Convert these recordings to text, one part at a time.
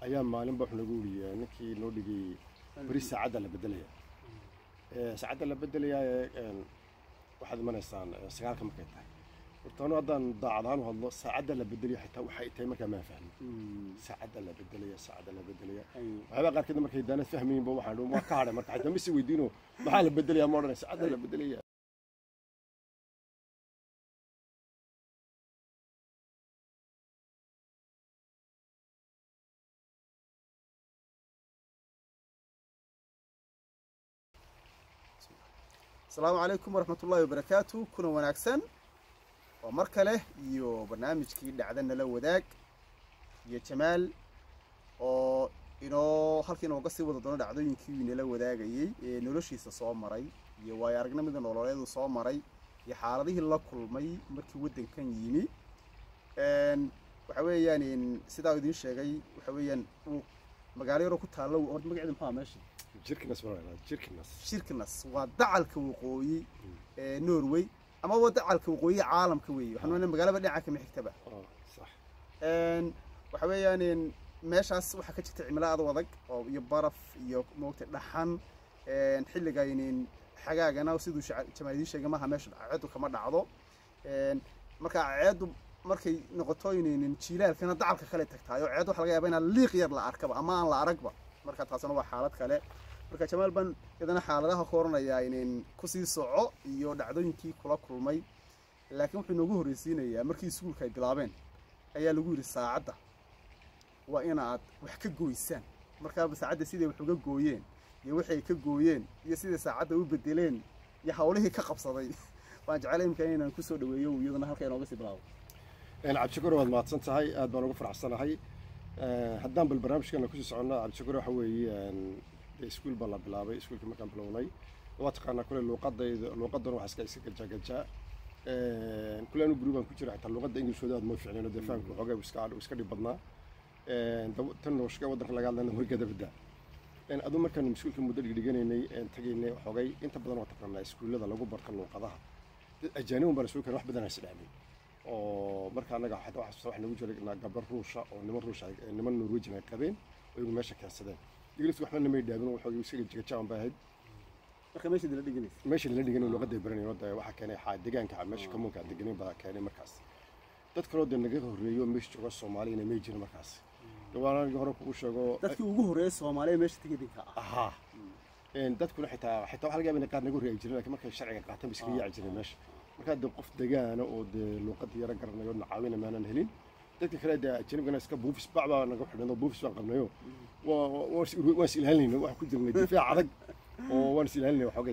ayaa maalinba wuxuu nagu weriyaa ninkii noo dhigay beri saacadda la bedelaya Ee, saacadda la bedelayaa ee, een, waxaad imanaysaan ee, sagaalka markay tahay horta anu haddaan daacadaan u hadlo saacadda la bedelaya xitaa waxay tahay markaa maan fahmin saacadda la bedelaya saacadda la bedelaya waxyaabaa qaarkeed markay daanad fahmayinba waxaan dhi waa ka hadhay marka xitaa misi weydiino maxaa la bedelaya ma odhanay saacadda la bedelaya asalaamu calaykum waraxmat ullaahi wabarakaatu kuna wanaagsan waa mar kale iyo barnaamijkii dhacda nala wadaag iyo jamaal oo inoo halka inooga sii wada doono dhacdooyinkii uu inala wadaagayey ee noloshiisa soo maray iyo waayo aragnimada nololeedu soo maray iyo xaaladihii la kulmay markii waddankan yimi Een, waxa weeyaan in- sidaa uu idiin sheegay waxa weeyaan uu magaalo yaroo ku taalla horta magaceedu maxaa meesha jirkinas ma odhanaa jirkinas shirkinas waa dacalka waqooyi ee norway ama waa dacalka waqooyi caalamka weeye waxaan oonaa magaalaba dhinaca kama xigtaba oo sax Een, waxa weeyaan in meeshaas waxaa ka jirta cimilo aad u adag oo iyo baraf iyo moogta dhaxan Een, xilligaynin xagaagana siduu shaca- jamaal idiin sheegay maaha meesha ceedu kama dhacdo Een, marka ceedu markay noqoto inaynin jiilaalkana dacalka kale tagtahay oo ceed waxa laga yaabaa inaan liiq yar la arkaba ama aan la aragba marka taasina waa xaalad kale marka jamaal baan iyadana xaaladaha ku oranayaa inin kusii soco iyo dhacdooyinkii kula kulmay laakiin wuxuu inoogu horreysiinayaa markii iskuulka ay bilaabeen ayaa lagu yidhi saacadda waa inaad wax ka gooysaan markaaba saacadda siday wax uga gooyeen iyo waxay ka gooyeen iyo siday saacadda u bedeleen iyo hawlihii ka qabsaday waan jeclay imika inaan kusoo dhaweeyo iyadana halka inooga sii bilaabo Een, cabdishakuur waad mahadsan tahay aad baan ugu faraxsanahay Ee, haddaan bal barnaamijkeena kusii soconnaa cabdishakuur waxa weeye een, dee iskuul baa la bilaabay iskuulkii markaan bilownay waa taqaanaa kule luuqadayda luuqadan waxaa iska iska gajagajaa Een, kule anu guri baan ku jira xitaa luuqadda ingilishooda aad ma fiicneen dee fahamka waxoogaa uu iska uu iska dhib badnaa Een, dab- tan nooshka waddanka laga hadlayna horgada badda Een, aduu markaan iskuulka muddo dhigdhiganay tagaynay waxoogay inta badan waa taqaanaa iskuullada lagu barta luuqadaha dad ajaanibun baan isugu keenay wax badan aan isdhaamin oo marka anaga xataa waxa wax nagu jiray na- gabar ruusha oo niman ruusha ay- ee niman norwegian ay qabeen oo iyagu meesha keensadeen ingiliiska waxba namay dhaabin waxooga isaga jigajaan baa ahayd marka meesha dila dhiganaysa meesha lala dhigan luuqadda ay baranayeen wadda waxaa keenay xaa deegaanka meesha kamuunka deganin baa keenay markaas dad kaloo dee naga horreeyo meesha jooga soomaaliyana may jirin markaas waan aniga hore kugu sheego dadkii ugu horreeyay soomaaliya meesha tigidinka ah ahaa Een, dadkuna xitaa xitaa waxaa laga yaabaa in qaar naga horreeyi jirin laakiin markay sharciga qaataan ba iskaga yaaci jireen meesha markaa dee qof degaana oo dee luuqadda yara garanayo na caawina maanan helin dadka kale dee ajanibkana iska buufis bac baa naga xidhan oo buufis baan qabnayo waa- waa- waan is- waan is ilaalinayna waxaan ku jirnay difaac adag oo waan is ilaalinay waxoogay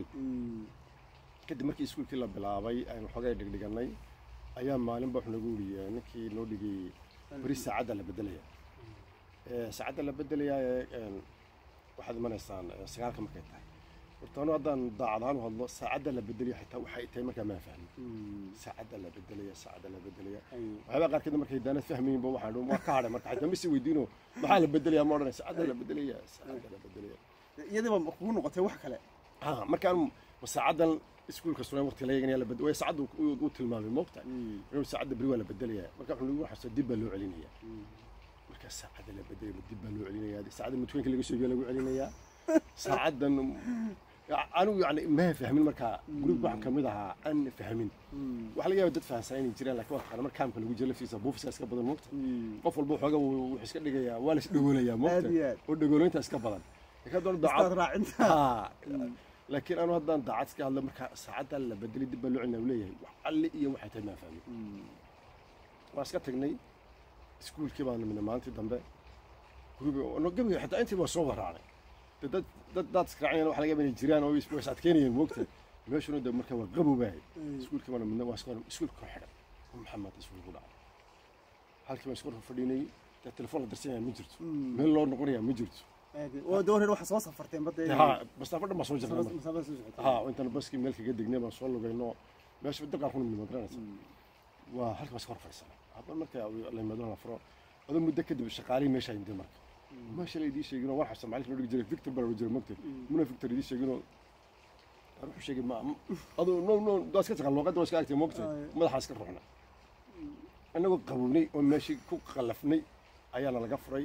kadib markii iskuulkii la bilaabay aynu waxoogay dhigdhiganay ayaa maalinba wuxuu nagu weriyaa ninkii noo dhigay beri saacadda la bedelaya Ee, saacadda la bedelayaa ee, een, waxaad imanaysaan ee, sagaalka markay tahay horta anu haddaan daacadaan u hadlo saacadda la bedelaya xitaa waxay tahay markaa maan fahmin saacadda la bedelaya saacadda la bedelaya waxyaabaa qaarkeed markay daanad fahmayinba waxaan dhi waa ka hadhay marka xitaa misi weydiino maxaa la bedelaya ma odhanay saacadda la bedelaya saacadda la bedelaya iyadiiba kugu noqotay wax kale ah markaan ma saacadan iskuulka sugan waqti laga eganaya la bedel way saacadda uu uu tilmaamay moogta inuu saacadda beri waa la bedelaya marka wuxuu nagu xasuusta dib baa loo celinaya marka saacadda la bedelaya ma dib baa loo celinaya saacadda mutweynka laga soo biyo lagu celinaya saacaddan anigu yani ma fahmin markaa guriga waxaan kamid ahaa aan fahmin waxaa laga yaaba dad fahansan inay jiraan laakiin waa taqaana marka kaamka lagu jiro laftiisa buufiska iska badan moogta qof walba waxooga wuxuu iska dhigayaa waa la is dhagoolayaa moogta Aad iyo aad. oo dhagoolaynta iska badan laakiin haddana daacad istaad raacinta Ah, laakiin anu haddaan daacad iska hadlo marka saacadda la bedelay dib baa loo celina leeyahay wax alle iyo waxay tahay maa fahmin waan iska tagnay iskuulkii baan nimidnay maalintii dambe guriga no gabiga xitaa intii baa soo waraacnay De dad dad daad israacnayna waxa laga yaabaa inay jiraan oo is is adkeynayeen moogta meeshuna de marka waa qabowbaahay iskuulkii baan nimidnay waa iska iskuulka kor xidhan oo maxaa maanta iskuulku dhacay halkii baan isku fadhiinay dee telefoon la dirsanaya ma jirto meel loo noqonaya ma jirto oo dooreer waxa soo safarteen badda ha masaafo dhan baan soo jirnay marka. masaafada soo socotay ها وانت باskii meel kaga degnay baan soo lugayno meesha dabqaan ku nimid magaranaysa waa halka bas hor fadhiisana hadda marka la yimaado la furo adoo muddo kadib shaqaalihii meesha ay intay marka meesha la idii sheegino waan xasuusta macallinka noo dhigi jiray victor baa la jiray mogtay muna victor idii sheegino aan wuxuu sheegay ma adoo no no daa iska taqaan luuqadda waa iska agtay mogtay madaxaa iska ruuxna annagoo qabownay oo meeshii ku qallafnay ayaana laga furay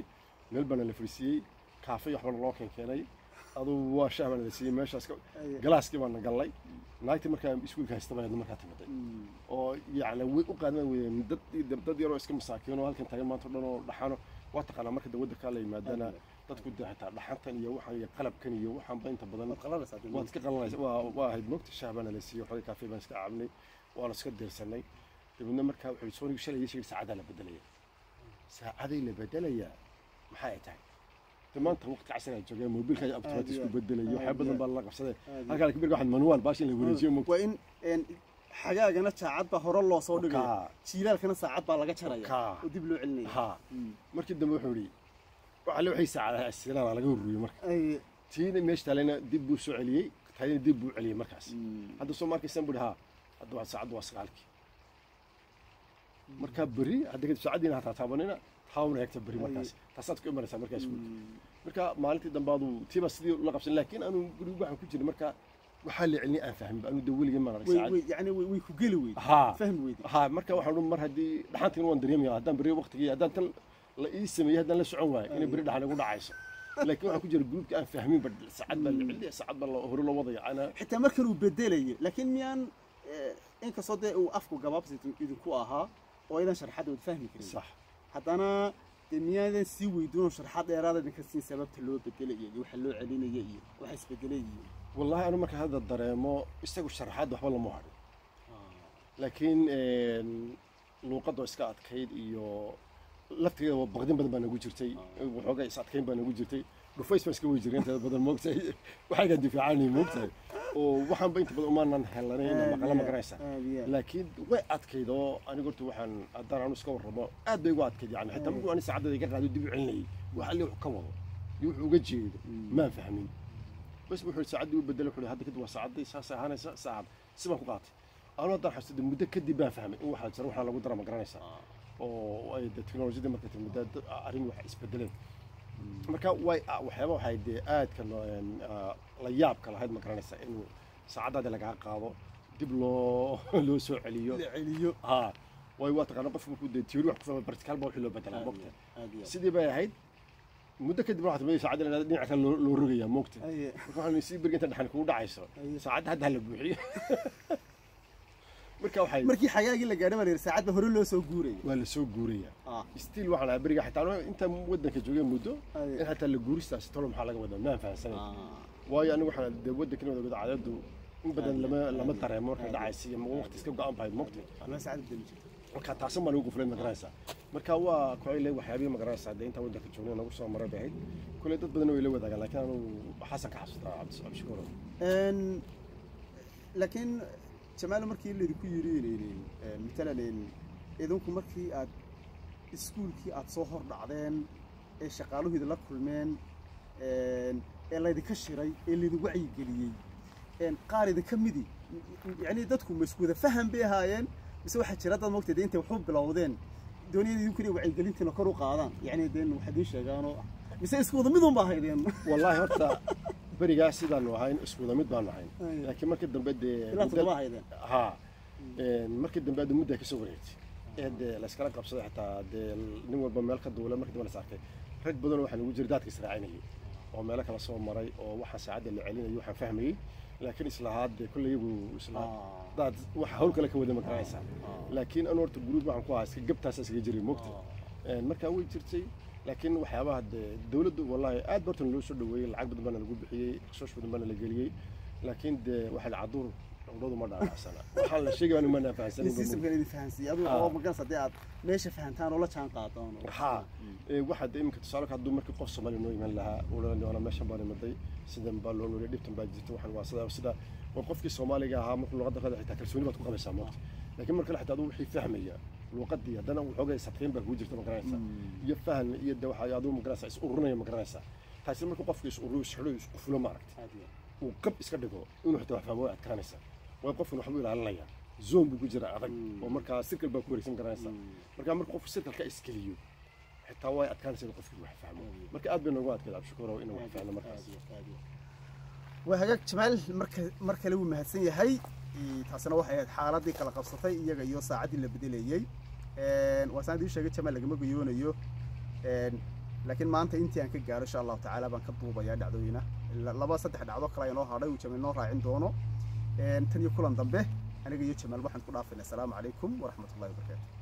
meel baana la fadhiisiiyey kaafay waxbana loo keenkeenay aduu waa shaah baana la siiyey meeshaas ka- Aye. galaaskii baana gallay naagtii markaa iskuulka haysta baana markaa timiday Mm. oo yacni way u qaadan weydeen dad dad yaroo iska masaakiin oo halkan taagan maanta o dhan oo dhaxano waa taqaanaa marka dawladda kaa la yimaadana Aye. dadku dee xitaa dhaxantan iyo waxaan iyo qalabkan iyo waxaanba inta badan waad qalanaysaa dee. waad iska qalanaysa waa waa ahayd moogta shaah baana la siiyey waxoogaa kaafee baan iska cabnay waana iska deersanay dabeedna markaa wuxuu soo shalay sheegay saacadaa la bedelaya saacaday la bedelayaa maxaa ay tahay de maanta waqti casri ay joogeen mobilka automatic isku bedelayo waxyaa badan baa la qabsaday Aad iyo halkaa kabirga waxaad manual baash in la wareejiyo moogta waa in een, xagaagana saacad baa hore loo soo dhigaya Kaa. jiilaalkana saacad baa laga jaraya Kaa. oo dib loo celinaya haa Mm. markii dambe wuxuu yidhi waxaa le waxay saacadaha asilaana laga horreeyey marka Aye. tiina meesha taalena dib buu soo celiyey taadina dib buu celiyey markaas Mm. hadda soo markaysan buu haa hadda waa saacaddu waa sagaalkii markaa beri hadda kadib saacaddiina hataa taabanina taawna eegta beri markaas taasaad ku imanaysaa markaa iskuulka Mm. marka maalintii dambaadu tiiba sidii la qabsan laakiin anu guriga waxaan ku jiray marka waxaa la celinay aan fahmin anu de weligii maan arag way saacad way yani way way ku geli weyday haa fahmi weyday haa marka waxaan odhan mar haddii dhaxantiin waan dareemaya haddaan beri waqtigii haddaan tan la ii sameeyey haddaan la socon waayo inay beri dhaxan igu dhacayso laakiin waxaan ku jira gruubka aan fahmin ba saacad baa la celinaya saacad baa la- hore loo wadaya ana xitaa markan uu bedelayo laakiin miyaan eh, inkastoo dee uu afku gabaabsi idinku ahaa oo aydan sharxadda wad fahmi karin sax haddana dee miyaadan sii weydiin oo sharxad dheeraada idinka siin sababta loo bedelaya iyo waxa loo celinaya iyo waxa isbedelay iyo wallahi anu marka hadda dareemo isagu sharaxaad waxba lama hadhin laakiin luuqadoo iska adkayd iyo laftigeeda waa baqdin badan baa nagu jirtay waxoogaa is adkayn baa nagu jirtay dhufays baan iska wey jireen inteeda badan moogtahay waxaygaan difaacanay moogtahay oo waxaanba inta badan umaanan helanayn maqala ma garanaysaa laakiin way adkayd oo aniga horta waxaan haddaan anu iska warramo aad bay ugu adkayd yani xitaa markuu ani saacadada iga qaado dib u celinayay wax alle wuxuu ka wado iyo wuxuu uga jeedo maan fahmin bas wuxuu saacaddii u bedelay wuxuu hadda kadib waa saacaddii saasay ahaanaysa saacad si baan ku qaatay anu haddaan xasuusta muddo kadib baan fahmay in waxaa jira waxaa lagu dara ma garanaysaa oo ay de teknolojiyadii marka timid dad arrin wax isbedeleen marka way waxyaaba waxay dee aadka la yaabka lahayd ma garanaysaa in saacaddaadi lagaa qaado dib loo loo soo celiyo celiyo ha way waa taqaana qofku markuu dee tiyoori wax ku fahmay bartikaal baa wixii loo bedelaa mogta sidii bay ahayd muddo kadib waxaa timid saacadda dhinaca kale loo loo rogayaa mogta marka waxaan sii berga inta dhaxan kugu dhacayso saacadda hadda hala buuxiyo marka waxay markii xagaagii la gaadhay baa la yidhi saacad ba hore loo soo guurayay waa la soo guurayaa Ah. stiil waxaan ahaa beriga xitaa inta waddanka joogeen muddo Aye. in xataa la guuristaasi tolo maxaa laga wadaa maan fahansanay Ah. waayo anigu waxaan dee waddankan wada wada caadadu in badan lama lama dareemo marka dhacaysa iyo waqti iska go-an bahayd mogta Anaa saacad bedeli jirtay. marka taasan baan ugu guflay ma garanaysaa marka waa kuxay le waxyaabihii ma garanaysaa dee intaa waddanka joogna nagu soo maray bay ahayd kule dad badan way la wadaagaan laakiin anu xasan ka xasuustaa cabdi cabdishakuuro Een, laakiin jamaalo markii laydinku yidhi matalan idinku markii aad iskuulkii aad soo hor dhacdeen ee shaqaaluhiida la kulmeen een, ee laydinka shiray ee laydin wacyigeliyey een, qaar idinka midi yacni dadku ma isku wada faham bay ahaayeen mise waxaa jira dad mogtay dee intay waxu bilowdeen dooniyada idinku inay wacyigelintiina kor u qaadaan yacni dee wax idiin sheegaanoo mise isku wada midun ba ahaydeen wallaahi horta berigaas sidaanu ahayn isku wada mid baanu ahayn Aye. laakiin markii dambe dee ilaa muddo- toddoba ahaydeen ها markii dambe aad mudda ka soo wareegtay ee dee la iskala qabsaday xitaa dee nin walba meel ka duula markii dambe la saartay rag badan waxaa nagu jira daadka israacinayay oo meelo kala soo maray oo waxaa saacadda la celinayo waxaan fahmayey laakiin islahaa dee kolley iyagu islahaa Ah. daad wax hawl kale ka wada ma garanaysaa laakiin anu horta guruub waxaan ku ahaa iska gabtaasa iskaga jiray mogta markaa way jirtay laakiin waxyaabaha dee dowladdu wallaahi aad bartan loo soo dhaweeyey lacag badan baana lagu bixiyey xashoosh badan baana la geliyey laakiin dee waxaa la caduur cudhadu ma dhaanacsana waxaan la sheegay ma in fahansanin systemkan idin fahansiiyey adigu Ah. oo magaras haddii aad meesha fahantaan oo la jaan qaadaan oo- haa waxaa dee iminka tusaale ka hadduu markii qof soomaali noo iman lahaa uana meeshan baan imaday sidan baa loo noolay dhibtan baa jirta waxaan waa sida sida waa qofkii soomaaliga ahaa markuu luqadda qada xitaa kalsooni baad ku qabaysaa moogta laakiin marka xitaa aduu wixii fahmaya luqadii haddana waxoogay sadkayn baa kugu jirta ma garanaysaa iyo fahan iyo de waxaa aduu ma garanaysaa is ururinaya ma garanaysaa taasi marka qofka is ururiyo is xidho is qufulo maaragta Aad iyo uu qab iska dhigo inuu xitaa wax fahmo way adkaanaysaa way qofkan waxbuu ilaalinaya zoon buu ku jira adag oo markaa sirkal baa ku wareegsan garanaysaa marka marka qofku sirkalka iskeliyo xitaa way adkaanaysaa inuu qofkii wax fahmo marka aad bay noogu adkayd cabdishakuurow inuu wax fahmo markaas waa hagaag jamaal marka mar kale wuu mahadsan yahay Ee, taasina waxay ahayd xaaladii kala qabsatay iyaga iyo saacaddii la bedelayey Een, waa saan idiin sheegay jamaal lagama guyoonayo Een, laakiin maanta intii aan ka gaaro insha allahu tacaala baan ka duubayaa dhacdooyina laba saddex dhacdo kale inoo hadhay uu jamaal noo raacin doono tan iyo kulan dambe aniga iyo jamaal waxaan ku dhaafaynaa asalaamu calaykum waraxmatullahi wabarakaatu